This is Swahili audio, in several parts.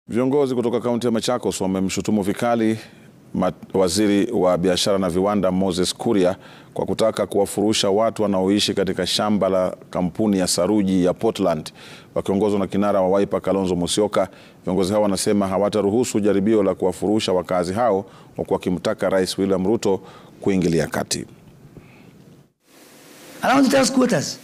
Viongozi kutoka kaunti ya Machakos wamemshutumu vikali ma- waziri wa biashara na viwanda Moses Kuria kwa kutaka kuwafurusha watu wanaoishi katika shamba la kampuni ya saruji ya Portland. Wakiongozwa na kinara wa Wiper Kalonzo Musyoka, viongozi hao wanasema hawataruhusu jaribio la kuwafurusha wakazi hao, huku wakimtaka Rais William Ruto kuingilia kati. And I want to tell squatters,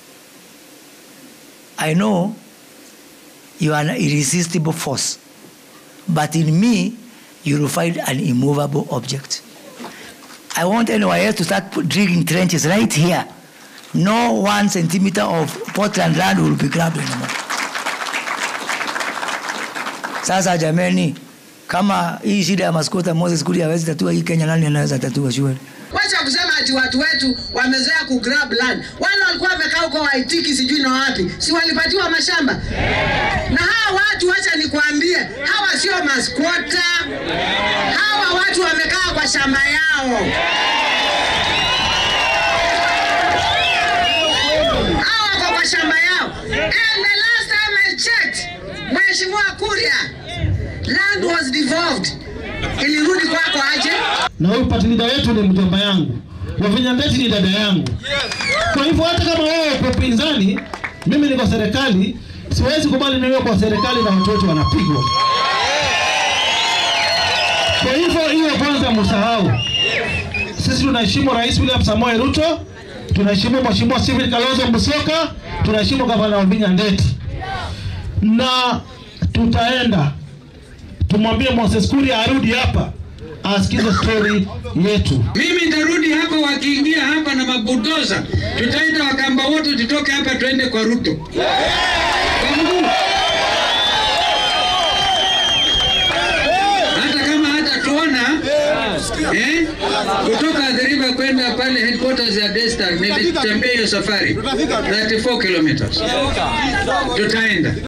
I know you are an irresistible force, but in me, you will find an immovable object. I want NYS to start put- digging trenches right here. No one centimeter of Portland land will be grabbed anymore. Sasa jameni, kama hii shida ya maskota Moses Kuria hawezi tatua hii Kenya, nani anaweza tatua shule? Wacha kusema ati watu wetu wamezoea ku grab land. Wale walikuwa wamekaa huko Waitiki sijui na wapi, si walipatiwa mashamba? Na hawa watu, wacha nikwambie, hawa sio maskwota. Hawa watu wamekaa kwa shamba yao. Hawa wako kwa shamba yao. And the last time I checked, Mheshimiwa Kuria, land was devolved. Ilirudi kwako aje? na huyu party leader wetu ni mjomba yangu, Wavinya Ndeti ni dada yangu. Kwa hivyo hata kama wewe uko upinzani, mimi niko serikali, siwezi kubali niwe kwa serikali na watu wetu wanapigwa. Kwa hivyo hiyo kwanza msahau. Sisi tunaheshimu Rais William Samoei Ruto, tunaheshimu Mheshimiwa Stephen Kalonzo Musyoka, tunaheshimu Gavana Wavinya Ndeti na tutaenda tumwambie Moses Kuria arudi hapa asikize story yetu. Mimi nitarudi hapa, wakiingia hapa na mabudoza, tutaita Wakamba wote tutoke hapa tuende kwa Ruto kwa mguu, hata kama hatatuona eh, kutoka Athi River kwenda pale headquarters ya Daystar, nilitembea hiyo safari 34 kilometers, tutaenda